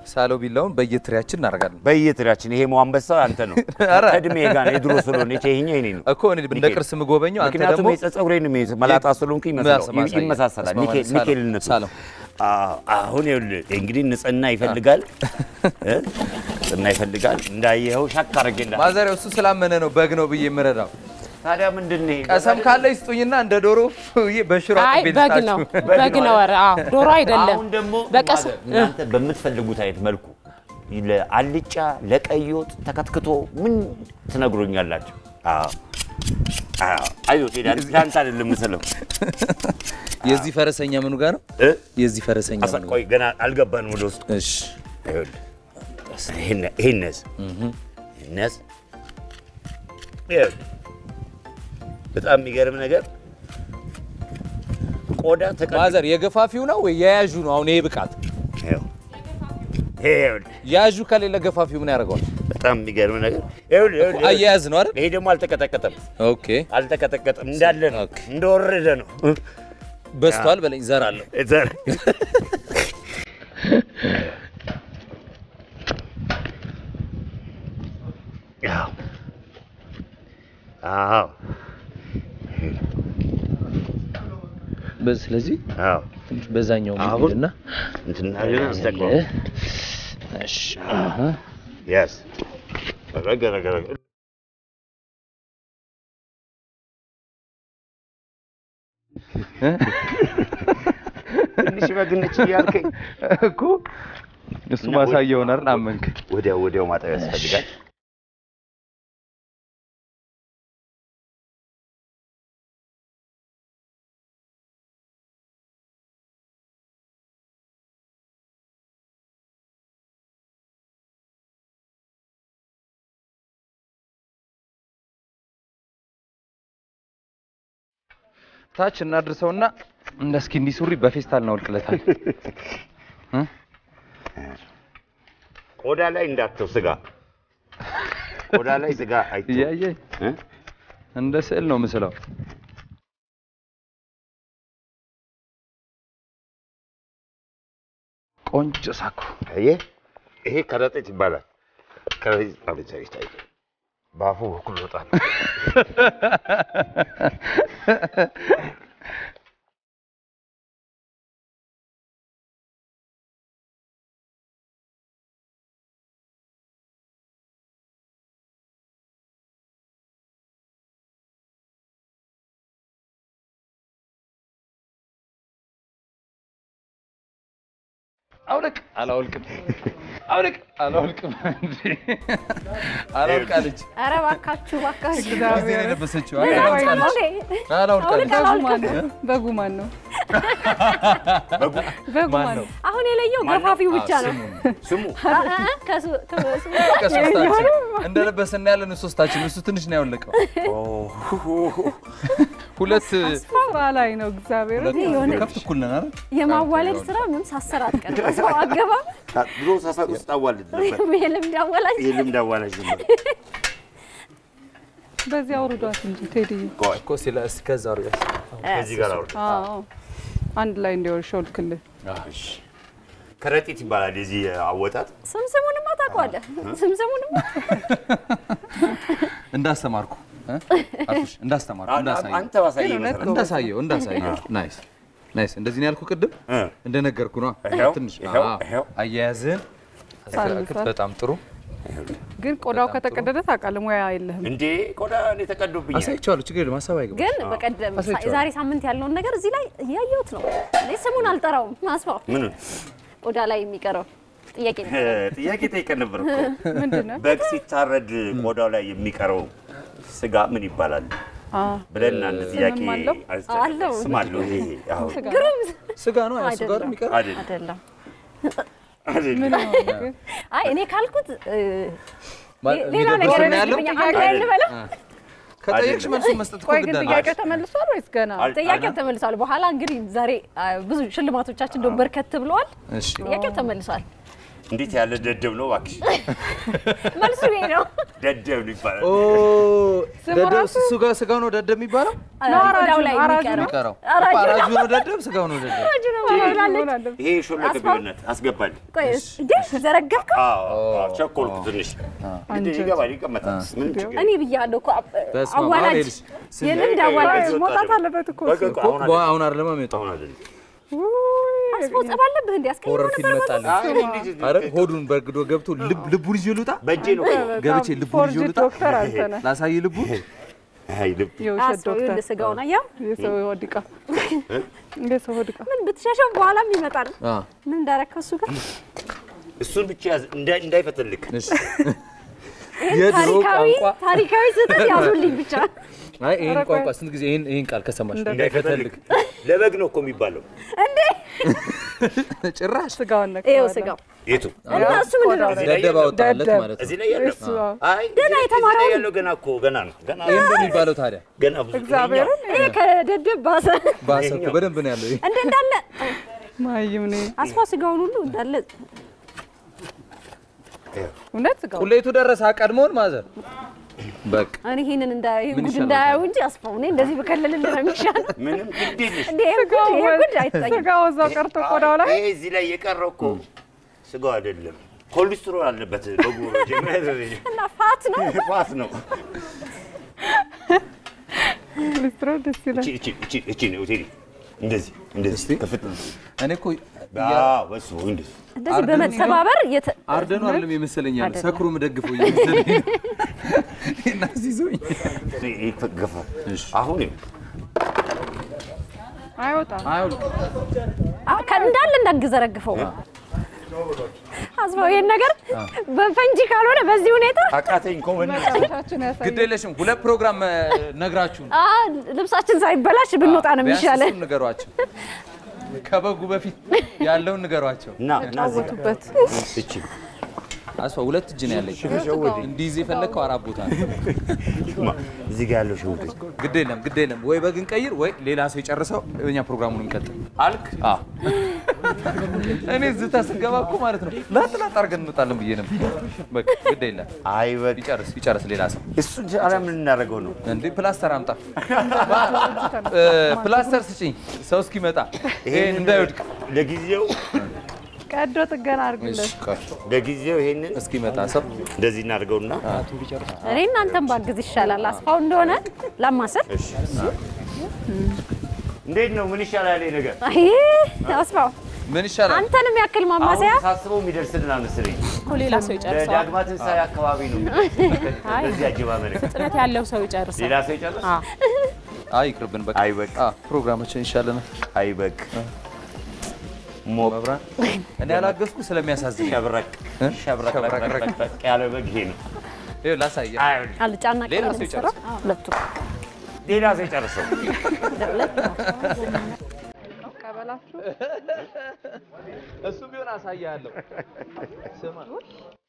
ሳለው ቢላውን በየትሪያችን እናደርጋለን በየትሪያችን ይሄ አንበሳ አንተ ነው ኧረ። ከእድሜ ጋር ነው የድሮ ስለሆነ ይሄኛው የኔ ነው እኮ እኔ እንደ ቅርስ የምጎበኘው አንተ ምክንያቱም ደግሞ የጸጉሬን መላጣ ስለሆንኩ ይመስላል ማሳያ። ይመሳሰላል እስማማ፣ ኒኬል- ሳለው፣ ኒኬልነቱ ሳለው። አዎ፣ አሁን ይኸውልህ እንግዲህ ንጽህና ይፈልጋል እ? ንጽህና ይፈልጋል እንዳየኸው ሻክ አድርጌ ማዘሪያው እሱ ስላመነ ነው በግ ነው ብዬ የምረዳው። ታዲያ ምንድን ነው ይሄ? ቀሰም ካለ ይስጡኝና እንደ ዶሮ ብዬ በሽሮ አይ አጥቤ በግ ልስጣችሁ። ነው በግ ነው። ኧረ አዎ ዶሮ አይደለም። አሁን ደግሞ በቀስ ማዘር፣ እናንተ በምትፈልጉት አይነት መልኩ ለአልጫ ለቀይ ወጥ ተከትክቶ ምን ትነግሮኛላችሁ? አዎ አዎ፣ አይዞህ ቴዲ፣ ለአንተ አይደለም የምስለው የዚህ ፈረሰኛ ምኑ ጋር ነው? እ? የዚህ ፈረሰኛ አሳ- ምኑ ጋር? ቆይ ገና አልገባንም ወደ ውስጥ እሺ ይኸውልህ ይሄን- ይሄን ነዝ ይሄን ነዝ ይኸውልህ በጣም የሚገርም ነገር ቆዳ ተቀ ማዘር የገፋፊው ነው ወይ የያዡ ነው? አሁን ይሄ ብቃት ይኸው ይሄ ይኸውልህ ያዡ ከሌለ ገፋፊው ምን ያደርገዋል? በጣም የሚገርም ነገር ይኸውልህ ይኸውልህ አያያዝ ነው አይደል? ይሄ ደግሞ አልተቀጠቀጠም ኦኬ አልተቀጠቀጠም እንዳለ ነው ኦኬ። እንደወረደ ነው በስቷል በለኝ ዘራለሁ። ዘር- አዎ አዎ ስለዚህ አዎ ትንሽ በዛኛው አሁን ሚሄድና እንትን እናድርግና እንስተካክለው። እሺ Yes. ረገ ረገ ረገ ትንሽ በግ ነች እያልከኝ እኮ እሱ ማሳየውን አይደል? አመንክ። ወዲያው ወዲያው ማጠብ ያስፈልጋል። ታች እናድርሰውና እንደ እስኪ እንዲህ ሱሪ በፌስታል እናወልቅለታል። ቆዳ ላይ እንዳትተው ስጋ ቆዳ ላይ ስጋ አይተው እያየኝ እ? እንደ ስዕል ነው ምስለው። ቆንጆ ሳኩ አየህ፣ ይሄ ከረጢት ይባላል። ከረጢት አብቻ ይታይ በአፉ በኩል ይወጣል። አውልቅ አላወልቅም፣ አውልቅ አላወልቅም። እንዴ አላወልቃለች። ኧረ እባካችሁ እባካችሁ ጊዜ ነው የለበሰችው። ምን አላወልቃለች፣ አውልቅ፣ አላወልቃለች። አውልቅ፣ ማን ነው? በጉ ማን ነው? በጉ ማን ማን ነው? ነው? አሁን የለየው ገፋፊው ብቻ ነው። ስሙ አ- አ- ከሱ- ከሱ- ከሶስታችን እንደለበስን ያለን ሶስታችን፣ እሱ ትንሽ ነው ያወለቀው። ሁለት ስራ ላይ ነው እግዚአብሔር ሁለት የሆነ- ከፍት እኩል ነን አይደል? የማዋለድ ስራ ምን ሳሰራ አትቀርም። ሰው አገባ ድሮ ሰፈር ውስጥ አዋልድ ነበር። የልምድ አዋላጅ የልምድ አዋላጅ ነበር። በዚህ አውርዷት እንጂ ቴዲዬ። ቆይ እኮ ሲለ እስከዛ አውርድ። ከዚህ ጋር አውርድ። አዎ አንድ ላይ እንዲወር ሾልክልህ። እሺ። ከረጢት ይባላል የዚህ አወጣጥ። ስምስሙንማ ታውቀዋለህ። ስምስሙንማ እንዳስተማርኩ እ? አልኩሽ፣ እንዳስተማርኩ እንዳሳየው አንተ ባሳየህ መሰረት እንዳሳየው እንዳሳየው። ናይስ ናይስ። እንደዚህ ነው ያልኩ ቅድም እ። እንደነገርኩ ነው። ይኸው፣ ትንሽ ይኸው፣ አዎ። ይኸው። አያያዝህን አስተካክል። ሳል- በጣም ጥሩ ግን ቆዳው ከተቀደደ ታውቃለህ፣ ሙያ የለህም። እንዴ ቆዳ እኔ ተቀዶብኛል። አሳይቼዋለሁ። ችግር የለም ሀሳብ አይገባም። ግን በቀደም አሳይቼዋለሁ። የዛሬ ሳምንት ያለውን ነገር እዚህ ላይ እያየሁት ነው። እኔ ስሙን አልጠራውም። አስፋው ምኑን ቆዳ ላይ የሚቀረው ጥያቄ ነው። ጥያቄ ጠይቀን ነበር እኮ ምንድን ነው? በግ ሲታረድ ቆዳው ላይ የሚቀረው ስጋ ምን ይባላል አ ብለን አንድ ጥያቄ ስምም አለው? አንስተን- አለው። ስም አለው። ይሄ አዎ ስጋ ስጋ ነው ያ ስጋ አይደለም። የሚቀር አይደል አይደለም። አይደል ምን ነው ግን? አይ እኔ ካልኩት እ፣ ሌላ የሚደብር ነገር ስም ነው ያለው። ይመስልብኛል። አንድ ላይ ልበለው። ከጠየቅሽ መልሱን መስጠት እኮ ቆይ ግድ ግን አለ። ጥያቄው ተመልሷል ወይስ ገና? አል- ጥያቄው ተመልሷል። በኋላ እንግዲህ ዛሬ አ፣ ብዙ ሽልማቶቻችን ደግሞ በርከት ብለዋል። እሺ ጥያቄው ተመልሷል። እንዴት ያለ ደደብ ነው እባክሽ። መልሱ ይሄ ነው። ደደብ ነው ይባላል። ኦ ስሙ ደደብ ራሱ- እሱ ጋር ስጋው ነው ደደብ የሚባለው ቆዳው ላይ አራጁ የሚቀረው የሚቀረው አራጁ አራጁ ነው ደደብ፣ ስጋው ነው ደደብ። አራጁ ነው ትሆናለች። መሆን አለበት። ይሄ ሾለከ ቢሆነት አስገባል። ቆይ እንዴ ዘረገፍከው? ቸኮልኩ ትንሽ እንዴ ይገባል፣ ይቀመጣል። ምንም ችግር እኔ ብያለሁ እኮ አብ- በስመ አብ፣ አዋላጅ አሁን ይኸውልሽ፣ ስንት- የልምድ ቆይ፣ አዋላጅ ቆይ፣ መውጣት አለበት እኮ በቃ እሱ። እኮ አሁን በ- አይደለም፣ አሁን አይደለም የሚወጣው አሁን አይደለም። ውይ፣ አስቦ ጸብ አለብህ እንዴ? አስቀይሞ ሆረር ፊልም ነበር መጣልኝ። አይ፣ እኔ እንዴት- አረ ሆዱን በርግዶ ገብቶ ልብ ልቡን ይዤ ልውጣ በእጄ ነው እኮ። ገብቼ ልቡን ይዤ ፎርጅድ ልውጣ ዶክተር አንተ ነህ። ላሳይ ልቡን አይ ልብ የውሸት አስቦ ዶክተር ይኸውልህ ስጋውን አየኸው? የሰው ሆድ ዕቃ የሰው ሆድ ዕቃ ምን ብትሸሸው በኋላም ይመጣል። አ ምን እንዳረከው እሱ ጋር እሱን ብቻ ያዝ፣ እንዳይ- እንዳይፈተልክ። እሺ የድሮ ታሪካዊ ቋንቋ ታሪካዊ ስህተት ያዙልኝ ብቻ። አይ ይሄን ኧረ ቆይ። ቋንቋ ስንት ጊዜ ይሄን ይሄን ቃል ከሰማሽ እንዳይፈተልክ። ለበግ ነው እኮ የሚባለው። እንዴ ጭራሽ ስጋውን ነክ ይኸው ስጋው የቱ እና እሱ ምንድን ነው? እዚህ ላይ ደደብ ያለው? አወጣለት ደደብ። ማለት ነው እዚህ ላይ ያለው? እሱ አዎ። አይ ገና እዚህ ላይ- የተማረው እዚህ ላይ ያለው ገና እኮ ገና ነው። ገና ይሄ እንደሚባለው ታዲያ ገና ብዙ እግዚአብሔርን ይሄ ከደደብ ባሰ ባሰ እኮ በደንብ ነው ያለው ይሄ እንደ እንዳለ ማይም ነኝ አስፋ ስጋውን ሁሉ እንዳለ እውነት ስጋው ቁሌቱ ደረሰ ቀድሞን ማዘር በቃ እኔ ይሄንን እንዳ ይሄን ምን ጉድ ይሻላል እንዳያዩ እንጂ አስፋው እኔ እንደዚህ በከለልልህ ነው የሚሻል። ምንም ግድ የለሽ። እንዴ ይሄ ጉድ ይሄ ጉድ አይታይም። ስጋው እዛው ቀርቶ ቆዳው ላይ ይሄ እዚህ ላይ የቀረው እኮ ስጋው አይደለም፣ ኮሌስትሮል አለበት በጉሮ ጀምረ እና ፋት ነው ፋት ነው። ኮሌስትሮል ደስ ይላል። እቺ እቺ እቺ እቺ ነው ቴዲ እንደዚህ እንደዚህ ከፍት እኔ እኮ አዎ በሱ እንደዚህ እንደዚህ በመተባበር የተ አርደኑ አይደለም የመሰለኛል ሰክሮ ምደግፈው እየመሰለኝ ነው እና ሲዞኝ ገፋ አሁን ይኸው አይወጣም። አይውል አ- ከ- እንዳለ እንዳትዘረግፈው አስፋው ይሄን ነገር በፈንጂ ካልሆነ በዚህ ሁኔታ አቃተኝ እኮ በእናትህ። መጨረሻችን ያሳያል። ግድ የለሽም ሁለት ፕሮግራም እ፣ ነግራችሁን አ ልብሳችን ሳይበላሽ ብንወጣ ነው ቢያንስ የሚሻለን። እሱን ንገሯቸው ከበጉ በፊት ያለውን ንገሯቸው ና ና እዚህ ጋር። ጫወቱበት። እቺ አስፋ ሁለት እጅ ነው ያለኝ እንዲይዝ የፈለግከው አራት ቦታ ነው ማ እዚህ ጋር ያለው ሸውድ ግድ የለም ግድ የለም ወይ በግን ቀይር ወይ ሌላ ሰው የጨርሰው እኛ ፕሮግራሙን እንቀጥል አልክ አዎ እኔ ዝታ ስገባ እኮ ማለት ነው ላጥ ላጥ አድርገን እንወጣለን ብዬ ነበር በቃ ግድ የለም አይ በቃ ይጨርስ ይጨርስ ሌላ ሰው እሱ ኧረ ምን እናደርገው ነው? እንዴ ፕላስተር አምጣ እ፣ ፕላስተር ስጭኝ ሰው እስኪመጣ ይሄን እንዳይወድቅ ለጊዜው ቀዶ ጥገና አድርግለት። እሺ ቆይ ለጊዜው ይሄንን እስኪመጣ ሰው እንደዚህ እናድርገውና እኔ እናንተን ባግዝ ይሻላል። አስፋው እንደሆነ ላማስር። እሺ እንዴት ነው? ምን ይሻላል ይሄ ነገር? አይ አስፋው ምን ይሻላል አንተንም ያክል ማማሰያ አሁን ሳስበው የሚደርስልን አልመሰለኝ። እኮ ሌላ ሰው ይጨርሰዋል። ለዳግማ ትንሣኤ አካባቢ ነው በዚህ አጀማመር ፍጥነት ያለው ሰው ይጨርሳል። ሌላ ሰው ይጨርስ። አዎ። አይ ይቅርብን በቃ አይ በቃ አ ፕሮግራማችን ይሻለናል አይ በቃ ሞቅ መብራት እኔ ያላገዝኩ ስለሚያሳዝን ሸብረቅ እ? ሸብረቅ ሸብረቅ ረቅ ረቅ ረቅ ያለ በግ ይሄ ነው። ይኸው ላሳየህ አይ አልጫና ሌላ ቅቤ ሰው የምትሰራው? ሁለቱ ሌላ ሰው ይጨርሰው። ቀበላችሁ እሱ ቢሆን አሳያለሁ ስማ